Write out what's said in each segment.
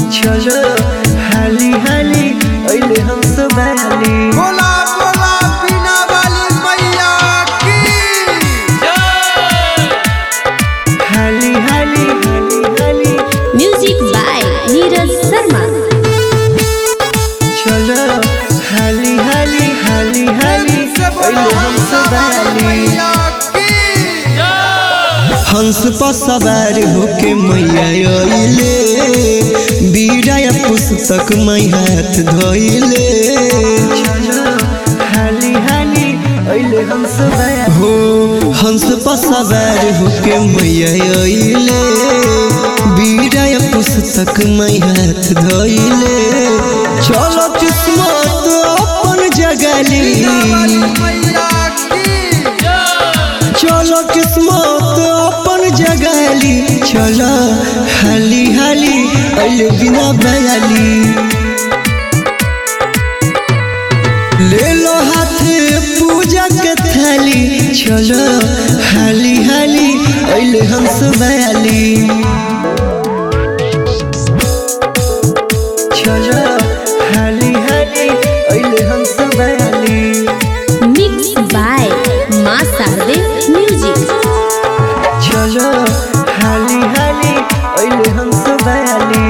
चलो हाली हाली अइले हम सब बाली बोला बोला बिना वाली मैया की हाली हाली हाली हाली म्यूजिक बाय नीरज शर्मा चलो हाली हाली हाली हाली से बोला अइले हम सब बाली मैया की हंस पर सवार होके मैया अइले बीड़ा या पुस्तक मै हाथ धोइले हाली हाली अइले हंस हो हंस पर सवार होके मैया अइले बीड़ा या पुस्तक मै हाथ धोइले चलो किस्मत अपन जगली मैया की चलो किस्मत अपन जगाली चलो हाली हाली अइले बिना बयाली ले लो हाथे पूजा के थाली चलो हाली हाली अइले हंस बयाली चलो हाली हाली अइले हंस बयाली मिक्स बाय माँ शारदे म्यूजिक चलो हाली हाली अइले हम सब बयाली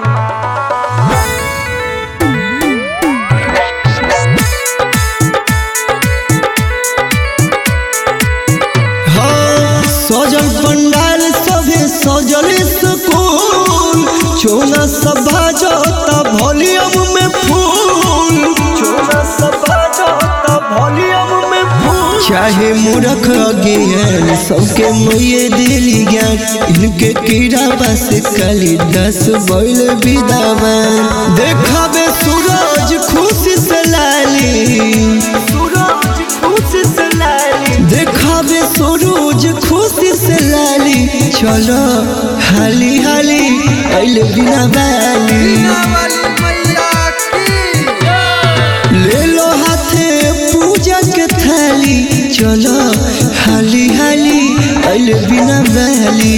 हाँ, सजल पंडाल सभे सजल सुकून चोना सब बाजता वॉल्यूम में फूल चोना सब बाजता वॉल्यूम में फूल चाहे मूर्ख अज्ञान सबके मैये दिली ज्ञान इनके कीड़ा बस कली दस बैल विदावान देखाबे सूरज खुशी से लाली सूरज खुशी से लाली देखाबे सूरज खुशी से लाली चलो हाली हाली अइले बिना बाली बिना वाली मैया की ले लो हाथे पूजा के थाली चलो हाली हाली अइले बिना बहली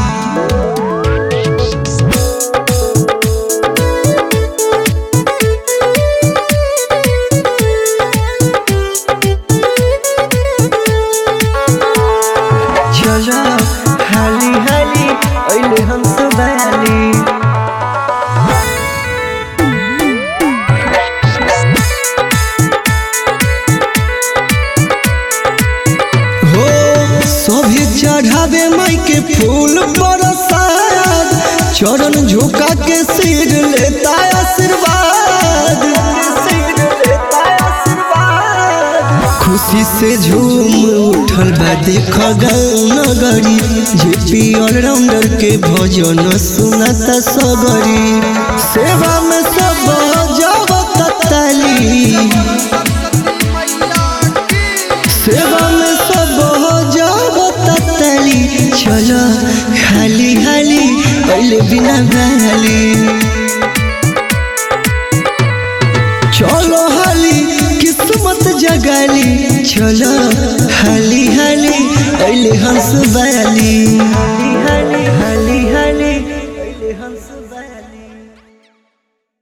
चलो हाली हाली अइले हम सब बहली हो सभी चढ़ावे माई के फूल बरसात चरण झुका के सिर लेता आशीर्वाद खुशी से झूम उठल बा देख गाँव नगरी जेपी ऑलराउंडर के भजन सुनाता सगरी सेवा में सब जावत ताली सरस्वती मैया की सेवा में सब हो जाओ तली चलो हाली हाली पहले बिना बहली चलो हाली किस्मत जगाली चलो हाली हाली पहले हंस बयाली